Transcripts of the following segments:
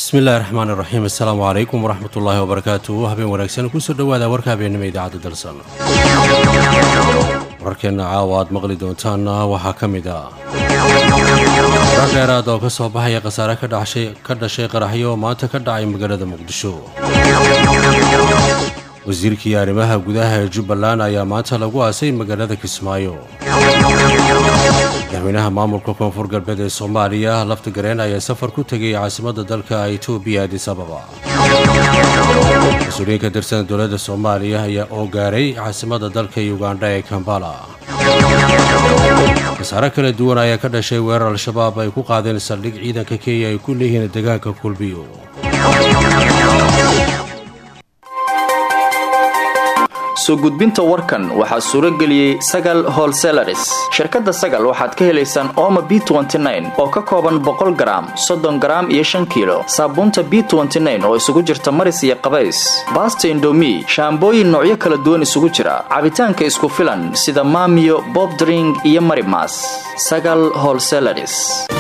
bismillahi raxmaan iraxiim assalaamu calaykum waraxmat ullaahi wabarakaatu habeen wanaagsan kusoo dhowaada warka habeennimo idaacadda dalsan wararkeenna caawa aad maqli doontaanna waxaa ka mid ah warar dheeraad oo ka soo baxaya khasaare ka dhashay qaraxyo oo maanta ka dhacay magaalada muqdisho wasiirkii arrimaha gudaha ee jubbaland ayaa maanta lagu aasay magaalada kismaayo madaxweynaha maamulka koonfur galbeed ee soomaaliya lafta gareen ayaa safar ku tegay caasimadda dalka etoobiya adis ababa mas-uuliyiin ka tirsan dowladda soomaaliya ayaa oo gaaray caasimadda dalka ugandha ee kambala khasaare kala duwan ayaa ka dhashay weerar al-shabaab ay ku qaadeen saldhig ciidanka kenya ay ku leeyihiin deegaanka kulbiyo soo gudbinta warkan waxaa suuro geliyey sagal holselaris shirkadda sagal waxaad ka helaysaan ooma b oo ka kooban boqol garaam soddon garaam iyo shan kiilo saabuunta b oo isugu jirta maris iyo qabays baasta indomi shaambooyin noocyo kala duwan isugu jira cabitaanka isku filan sida maamiyo bobdring iyo marimas sagal holselaris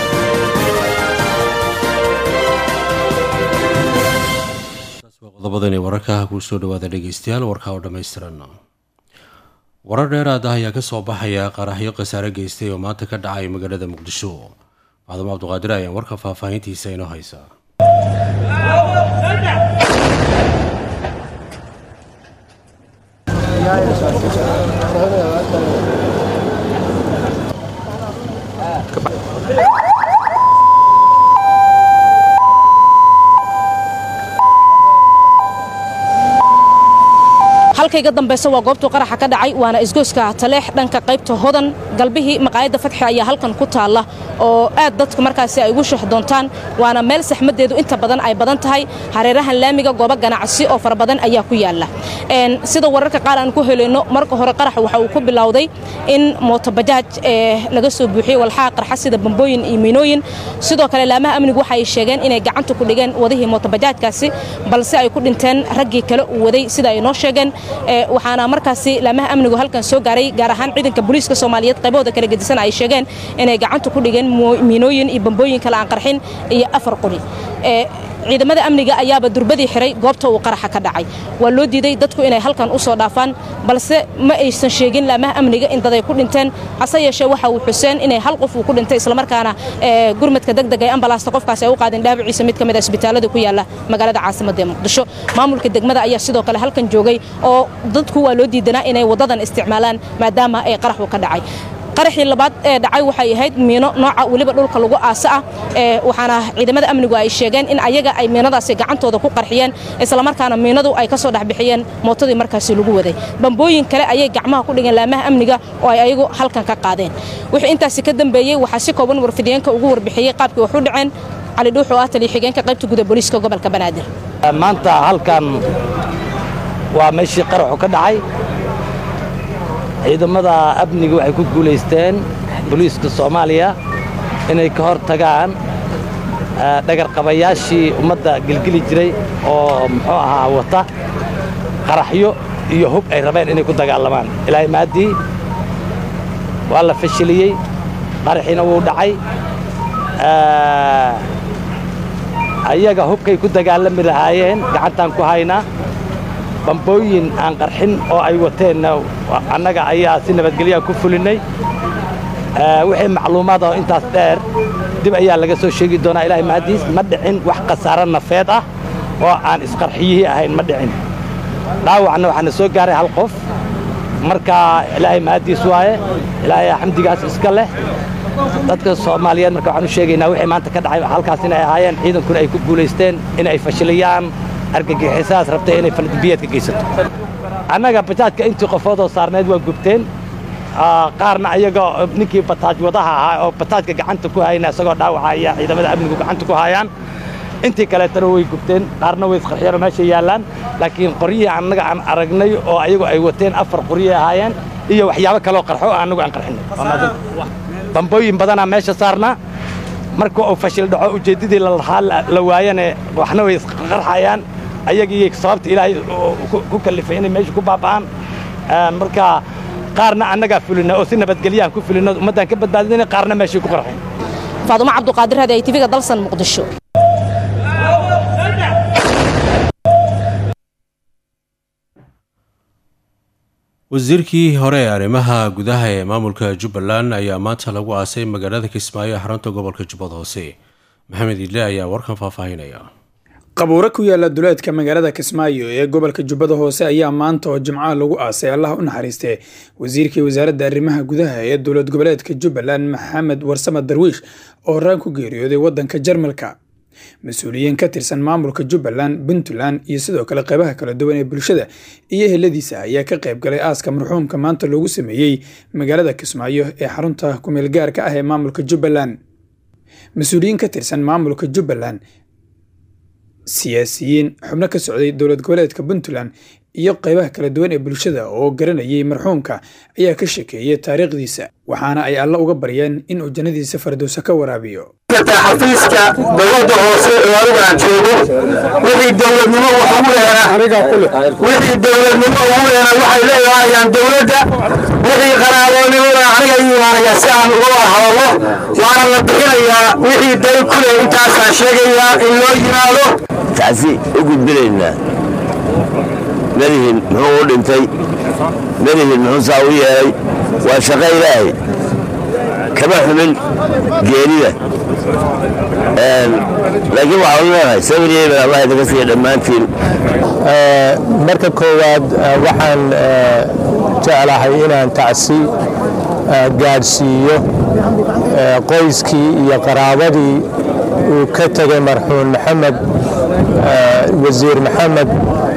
qodobadani wararka kuu soo dhawaada dhegeystayaal warka oo dhammaystiran warar dheeraad ah ayaa ka soo baxaya qaraxyo khasaare geystay oo maanta ka dhacay magaalada muqdisho macdamo cabduqaadir ayaan warka faahfaahintiisa inoo haysa halkayga dambaysa waa goobtuu qaraxa ka dhacay waana isgoyska taleex dhanka qaybta hodan galbihii maqaayadda fatxi ayaa halkan ku taalla oo aad dadku markaasi ay ugu shax doontaan waana meel saxmaddeedu inta badan ay badan tahay hareerahan laamiga goobo ganacsi oo fara badan ayaa ku yaalla sida wararka qaar aan ku helayno marka hore qaraxa waxa uu ku bilowday in mootobajaaj laga soo buuxiyey walxaha qarxa sida bambooyin iyo miinooyin sidoo kale laamaha amnigu waxa ay sheegeen inay gacanta ku dhigeen wadihii mootobajaajkaasi balse ay ku dhinteen raggii kale uu waday sida ay noo sheegeen waxaana markaasi laamaha amnigu halkan soo gaaray gaar ahaan ciidanka booliiska soomaaliyeed qaybahooda kala gedisan ay sheegeen inay gacanta ku dhigeen miinooyin iyo bambooyin kale aan qarxin iyo afar quri ciidamada amniga ayaaba durbadii xiray goobta uu qaraxa ka dhacay waa loo diiday dadku inay halkan u soo dhaafaan balse ma aysan sheegin laamaha amniga in daday ku dhinteen hase yeeshee waxa uu xuseen inay hal qof uu ku dhintay islamarkaana gurmadka degdeg ee ambalaasta qofkaasi ay u qaadeen dhaawaciisa mid ka mid a isbitaalada ku yaalla magaalada caasimadda ee muqdisho maamulka degmada ayaa sidoo kale halkan joogay oo dadku waa loo diidanaa inay waddadan isticmaalaan maadaama ay qaraxu ka dhacay qaraxii labaad ee dhacay waxay ahayd miino nooca weliba dhulka lagu aasa ah waxaana ciidamada amnigu ay sheegeen in ayaga ay miinadaasi gacantooda ku qarxiyeen islamarkaana miinadu ay ka soo dhexbixiyeen mootadii markaasi lagu waday bambooyin kale ayay gacmaha ku dhigeen laamaha amniga oo ay ayagu halkan ka qaadeen wixii intaasi ka dambeeyey waxaa si kooban warfidiyeenka ugu warbixiyey qaabkii wax u dhaceen cali dhuux oo ah taliya xigeenka qaybta guda booliiska gobolka banaadir maanta halkan waa meeshii qaraxu ka dhacay ciidamada amniga waxay ku guulaysteen boliiska soomaaliya inay ka hor tagaan dhagarqabayaashii ummadda gelgeli jiray oo muxuu ahaa wata qaraxyo iyo hub ay rabeen inay ku dagaalamaan ilaahay maaddii waa la fashiliyey qaraxiina wuu dhacay ayaga hubkay ku dagaalami lahaayeen gacantaan ku haynaa bambooyin aan qarxin oo ay wateenna annaga ayaa si nabadgelyaa ku fulinnay wixii macluumaad oo intaas dheer dib ayaa laga soo sheegi doonaa ilaahay mahaddiis ma dhicin wax khasaaro nafeed ah oo aan isqarxiyihii ahayn ma dhicin dhaawacna waxaana soo gaaray hal qof marka ilaahay mahaddiis waaye ilaahay xamdigaas iska leh dadka soomaaliyeed marka waxaan u sheegaynaa wixii maanta ka dhacay halkaas inay ahaayeen ciidankuna ay ku guulaysteen in ay fashiliyaan argagixisaas rabtay inay faladbiyeedka geysato annaga bajaajka intii qofoodoo saarneed waa gubteen qaarna ayaga ninkii bataaj wadaha ahaa oo bataajka gacanta ku hayna isagoo dhaawaca ayaa ciidamada amnigu gacanta ku hayaan intii kaleetana way gubteen qaarna way isqarxiyeenoo meesha yaallaan laakiin qoryihii annaga aan aragnay oo ayagu ay wateen afar qoryay ahaayeen iyo waxyaabo kaleoo qarxo oo annagu aan qarxinay bambooyin badanaa meesha saarnaa marka uu fashil dhaco ujeeddadii lalahaa la waayane waxna way isqarxayaan ayagii sababta ilaahay ku kallifay inay meesha ku baaba'aan marka qaarna annagaa fulina oo si nabadgelyaan ku fulino ummaddaan ka badbaadinayna qaarna meeshay ku qarxeen faadumo cabduqaadir hadi ay tiviga dalsan muqdisho wasiirkii hore ee arrimaha gudaha ee maamulka jubbaland ayaa maanta lagu aasay magaalada kismaayo ee xarunta gobolka jubbad hoose maxamed idle ayaa warkan faahfaahinaya qabuuro ku yaala duleedka magaalada kismaayo ee gobolka jubbada hoose ayaa maanta oo jimcaha lagu aasay allah u naxariistee wasiirkii wasaaradda arrimaha gudaha ee dowlad goboleedka jubbaland maxamed warsame darwiish oo horaan ku geeriyooday waddanka jarmalka mas-uuliyiin ka tirsan maamulka jubbaland puntland iyo sidoo kale qeybaha kala duwan ee bulshada iyo heladiisa ayaa ka qayb galay aaska marxuumka maanta loogu sameeyey magaalada kismaayo ee xarunta kumeel gaarka ah ee maamulka jubbaland mas-uuliyiin ka tirsan maamulka jubbaland siyaasiyiin xubno ka socday dowlad goboleedka puntland iyo qeybaha kala duwan ee bulshada oo garanayay marxuumka ayaa ka shekeeyey taariikhdiisa waxaana ay alla uga baryeen in uu jannadiisa fardowsa ka waraabiyo xafiiska dowladda hoose ee aniga aan joogo wixii dowladnimo wax ugu heena wixii dowladnimo ugu heena waxay leedaayaan dowladda wixii qaraaboonimona aniga ii imaanaya si aan uga wada hadallo waana la bixinayaa wixii day ku leh intaasaan sheegayaa in loo yimaado tacsi u gudbinaynaa madihin muxuu u dhintay madihin muxuu saa u yeelay waa shaqo ilaahay kama xumin geerida laakiin waxaan leenahay sabiryeeban allah idinka siiya dhammaantiin marka koowaad waxaan jeclahay inaan tacsi gaadhsiiyo qoyskii iyo qaraabadii uu ka tegay marxuum maxamed wasiir maxamed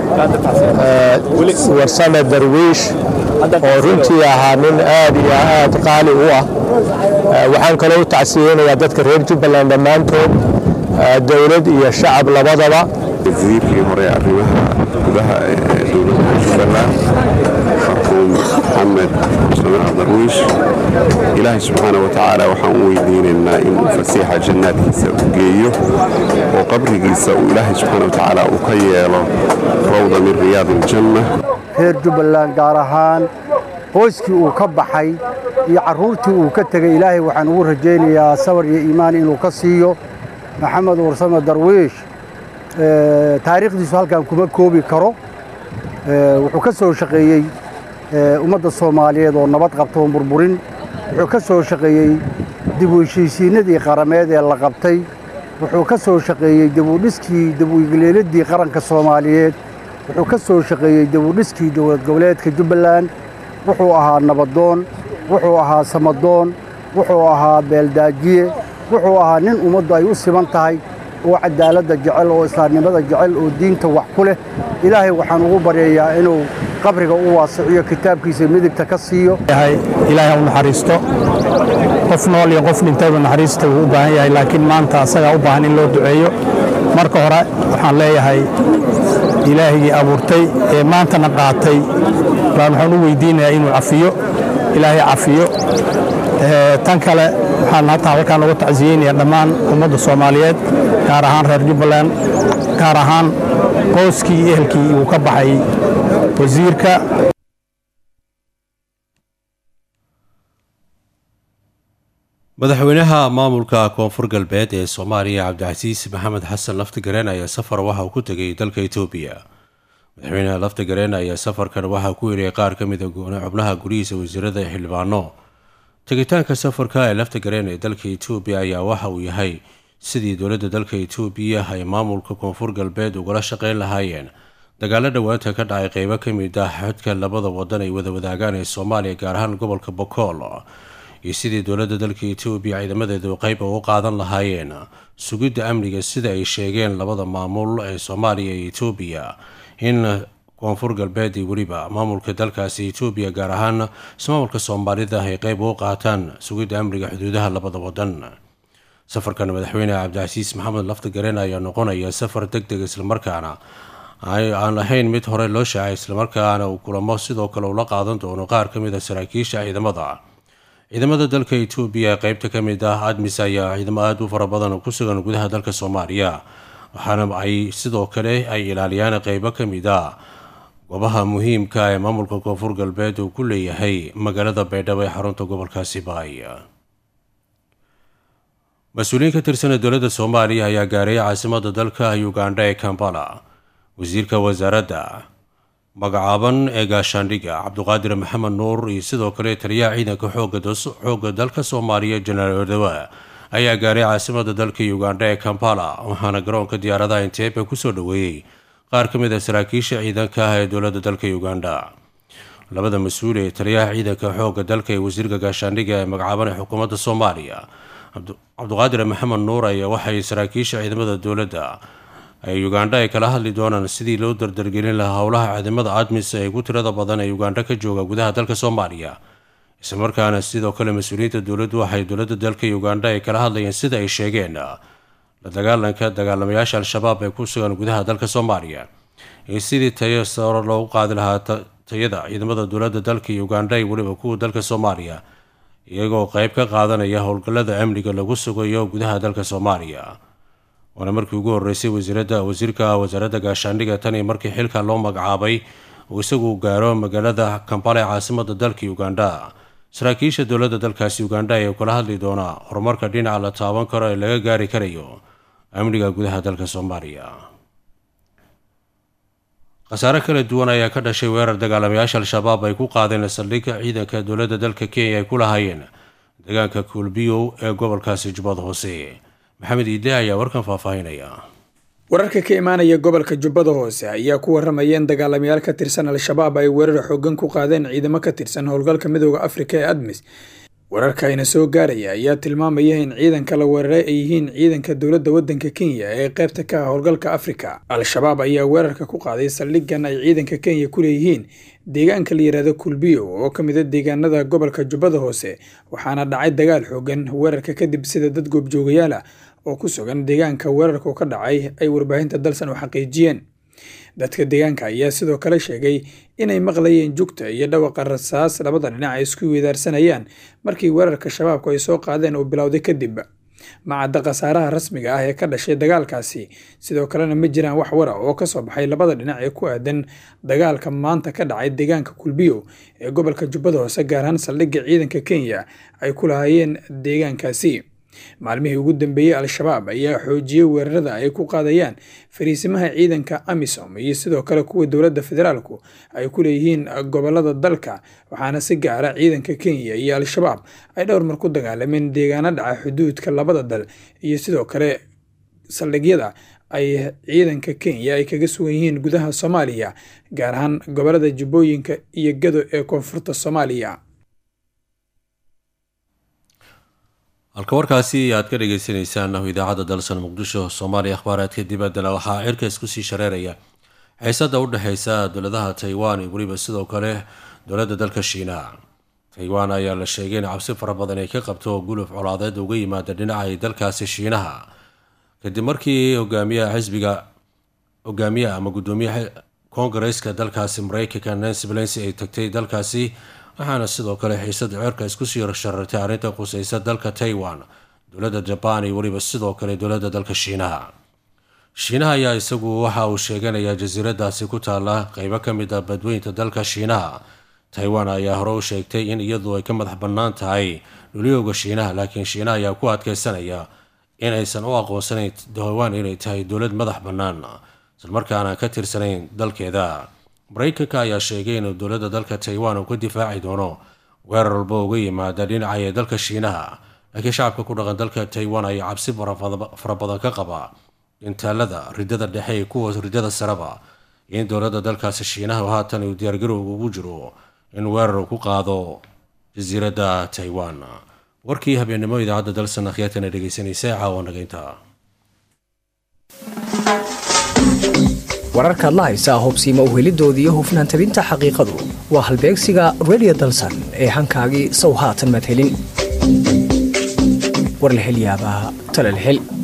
warsame darwiish oo runtii ahaa nin aad iyo aad qaali u ah waxaan kaloo u tacsiyeynayaa dadka reer jubbaland dhammaantood dowlad iyo shacab labadaba wasiirkii hore arrimaha gudaha ee dowladda jubbaland marxuum maxamed musamaha darwiish ilaahay subxaana wa tacaala waxaan u weydiinaynaa inuu fasiixa jannaadkiisa u geeyo oo qabrigiisa uu ilaahay subxaana wa tacaala uu ka yeelo rawda min riyaadi iljanna reer jubbaland gaar ahaan qoyskii uu ka baxay iyo carruurtii uu ka tegey ilaahay waxaan ugu rajaynayaa sabar iyo iimaan inuu ka siiyo maxamed warsame darwiish taariikhdiisu halkan kuma koobi karo wuxuu ka soo shaqeeyey ummadda soomaaliyeed oo nabad qabta oon burburin wuxuu ka soo shaqeeyey dib u heshiisiinadii qarameed ee la qabtay wuxuu ka soo shaqeeyey dibudhiskii dib-u-igleeladii qaranka soomaaliyeed wuxuu ka soo shaqeeyey dibudhiskii dowlad goboleedka jubbaland wuxuu ahaa nabadoon wuxuu ahaa samadoon wuxuu ahaa beeldaajiye wuxuu ahaa nin ummaddu ay u siman tahay oo cadaaladda jecel oo islaamnimada jecel oo diinta wax ku leh ilaahay waxaan ugu baryayaa inuu qabriga u waasiciyo kitaabkiisa midigta ka siiyo ilaahay u naxariisto qof nool iyo qof dhintayba naxariista wuu u baahan yahay laakiin maanta asagaa u baahan in loo duceeyo marka hore waxaan leeyahay ilaahigii abuurtay ee maantana qaatay baan waxaan u weydiinayaa inuu cafiyo ilaahay cafiyo tan kale waxaan hataa halkaan uga tacsiyeynayaa dhammaan ummadda soomaaliyeed gaar ahaan reer jubbaland gaar ahaan qoyskii iyo ehelkii uu ka baxay wasiirka madaxweynaha maamulka koonfur galbeed ee soomaaliya cabdicasiis maxamed xasan laftigareen ayaa safar waxa uu ku tegay dalka etoobiya madaxweynaha laftigareen ayaa safarkan waxaa ku heliyay qaar ka mida xubnaha gurihiisa wasiirada xildhibaano tegitaanka safarka ee laftigareen ee dalka etoobiya ayaa waxa uu yahay sidii dowladda dalka etoobiya ay maamulka koonfur galbeed ugala shaqeyn lahaayeen dagaalo dhowaanta ka dhacay qeybo ka mid ah xodka labada wadan ay wada wadaagaan ee soomaaliya gaar ahaan gobolka bokool iyo sidii dowladda dalka etoobiya ciidamadeedu qeyb ugu qaadan lahaayeen sugidda amniga sida ay sheegeen labada maamul ee soomaaliya iyo etoobiya in koonfur galbeed iyo weliba maamulka dalkaasi etoobiya gaar ahaan ismaamulka soomaalida ay qeyb ugu qaataan sugidda amniga xuduudaha labada wadan safarkan madaxweyne cabdicasiis maxamed laftigareen ayaa noqonaya safar deg deg islamarkaana aan ahayn mid hore loo shaacay islamarkaana uu kulamo sidoo kale ula qaadan doono qaar ka mid a saraakiisha ciidamada ciidamada dalka etoobiya qeybta ka mid ah admis ayaa ciidamo aada u fara badan ku sugan gudaha dalka soomaaliya waxaana ay sidoo kale ay ilaaliyaan qeybo ka mid a goobaha muhiimka ee maamulka koonfur galbeed uu ku leeyahay magaalada baydhabo ee xarunta gobolkaasi baay mas-uuliyiin ka tirsan dowladda soomaaliya ayaa gaaray caasimada dalka ugandha ee kambala wasiirka wasaaradda magacaaban ee gaashaandhiga cabduqaadir maxamed nuur iyo sidoo kale taliyaha ciidanka xoogga dalka soomaaliya jenaraal odawa ayaa gaaray caasimada dalka ugandha ee kampala waxaana garoonka diyaaradaha inteebe kusoo dhoweeyey qaar ka mid a saraakiisha ciidanka ah ee dowladda dalka uganda labada mas-uul ee taliyaha ciidanka xoogga dalka ee wasiirka gaashaandhiga ee magacaaban ee xukuumadda soomaaliya cabduqaadir maxamed nuur ayaa waxay saraakiisha ciidamada dowladda ee ugandha ay kala hadli doonaan sidii loo dardargelin lahaa howlaha ciidamada admis ee ugu tirada badan ee ugandha ka jooga gudaha dalka soomaaliya islamarkaana sidoo kale mas-uuliyiinta dowladdu waxay dowladda dalka ugandha ay kala hadlayeen sida ay sheegeen la dagaalanka dagaalamayaasha al-shabaab ee ku sugan gudaha dalka soomaaliya iyo sidii tayo saro loogu qaadi lahaa tayada ciidamada dowladda dalka ugandha iyo weliba kuwa dalka soomaaliya iyagoo qeyb ka qaadanaya howlgallada amniga lagu sugayo gudaha dalka soomaaliya waana markii ugu horeysay wasiirada wasiirka wasaaradda gaashaandhiga tan iyo markii xilka loo magacaabay uu isagu gaaro magaalada kampala ee caasimada dalka ugandha saraakiisha dowladda dalkaasi ugandha ayaa kula hadli doonaa horumarka dhinaca la taaban karo ee laga gaari karayo amniga gudaha dalka soomaaliya khasaare kala duwan ayaa ka dhashay weerar dagaalamayaasha al-shabaab ay ku qaadeen saldhigga ciidanka dowladda dalka kenya ay ku lahaayeen deegaanka kuulbiyow ee gobolkaasi jubbada hoose maxamed iide ayaa warkan faahfaahinaya wararka ka imaanaya gobolka jubbada hoose ayaa ku waramayeen dagaalamayaal ka tirsan al-shabaab ay weerar xoogan ku qaadeen ciidamo ka tirsan howlgalka midooda afrika ee admis wararkayna soo gaaraya ayaa tilmaamaya in ciidanka la weeraray ay yihiin ciidanka dowladda waddanka kenya ee qaybta ka ah howlgalka afrika al-shabaab ayaa weerarka ku qaaday saldhigan ay ciidanka kenya ku leeyihiin deegaanka la yidhaahdo kulbiyo oo ka mid a deegaanada gobolka jubbada hoose waxaana dhacay dagaal xoogan weerarka kadib sida dad goobjoogayaal ah oo ku sugan deegaanka weerarku ka dhacay ay warbaahinta dalsan u xaqiijiyeen dadka deegaanka ayaa sidoo kale sheegay inay maqlayeen jugta iyo dhawaqa rasaas labada dhinac ay isku weedaarsanayaan markii weerarka shabaabku ay soo qaadeen uu bilowday kadib macadda khasaaraha rasmiga ah ee ka dhashay dagaalkaasi sidoo kalena ma jiraan wax wara oo kasoo baxay labada dhinac ee ku aadan dagaalka maanta ka dhacay deegaanka kulbiyo ee gobolka jubbada hoose gaar ahaan saldhigga ciidanka kenya ay ku lahaayeen deegaankaasi maalmihii ugu dambeeyey al-shabaab ayaa xoojiyey weerarada ay ku qaadayaan fariisimaha ciidanka amisom iyo sidoo kale kuwa dowladda federaalku ay ku leeyihiin gobolada dalka waxaana si gaara ciidanka kenya iyo al-shabaab ay dhowr mar ku dagaalameen deegaano dhaca xuduudka labada dal iyo sidoo kale saldhigyada ay ciidanka kenya ay kaga sugan yihiin gudaha soomaaliya gaar ahaan gobolada jubbooyinka iyo gado ee koonfurta soomaaliya halka warkaasi aad ka dhageysaneysaan idaacadda dalsan muqdisho soomaaliya akhbaaraadka dibaddana waxaa cirka isku sii shareeraya xiisada u dhexeysa dowladaha taiwan iyo weliba sidoo kale dowladda dalka shiinaha taiwan ayaa la sheegay in cabsi fara badan ay ka qabto guluf colaadeed uga yimaada dhinaca dalkaasi shiinaha kadib markii hogaamiyaha xisbiga hogaamiyaha ama gudoomiyaha koongareeska dalkaasi mareykanka nancy pelosi ay tagtay dalkaasi waxaana sidoo kale xiisada ceerka isku sii sharartay arrinta quseysa dalka taiwan dowladda jabaan iyo weliba sidoo kale dowladda dalka shiinaha shiinaha ayaa isagu waxa uu sheeganayaa jasiiradaasi ku taala qeybo ka mid a badweynta dalka shiinaha taiwan ayaa hore u sheegtay in iyadu ay ka madax bannaan tahay dhuliyooga shiinaha laakiin shiinaha ayaa ku adkeysanaya in aysan u aqoonsanayn taiwan inay tahay dowlad madax bannaan islamarkaana ka tirsanayn dalkeeda mareykanka ayaa sheegay inuu dowladda dalka taiwan uu ka difaaci doono weerar walba uga yimaada dhinaca ee dalka shiinaha laakiin shacabka ku dhaqan dalka taiwan ayaa cabsi fara badan ka qaba intaalada ridada dhexe iyo kuwa ridada sareba in dowladda dalkaasi shiinaha haatan uu diyaargarowga ugu jiro in weerar uu ku qaado jasiiradda taiwan warkii habeennimo idaacadda dalsan akhyaatana dhegeysanaysa caawa nageynta wararkaad la haysaa hubsiima uhelidooda iyo hufnaan tabinta xaqiiqadu waa halbeegsiga redio dalsan ee hankaagii sow haatan madhelin war la hel yaabaa talal hel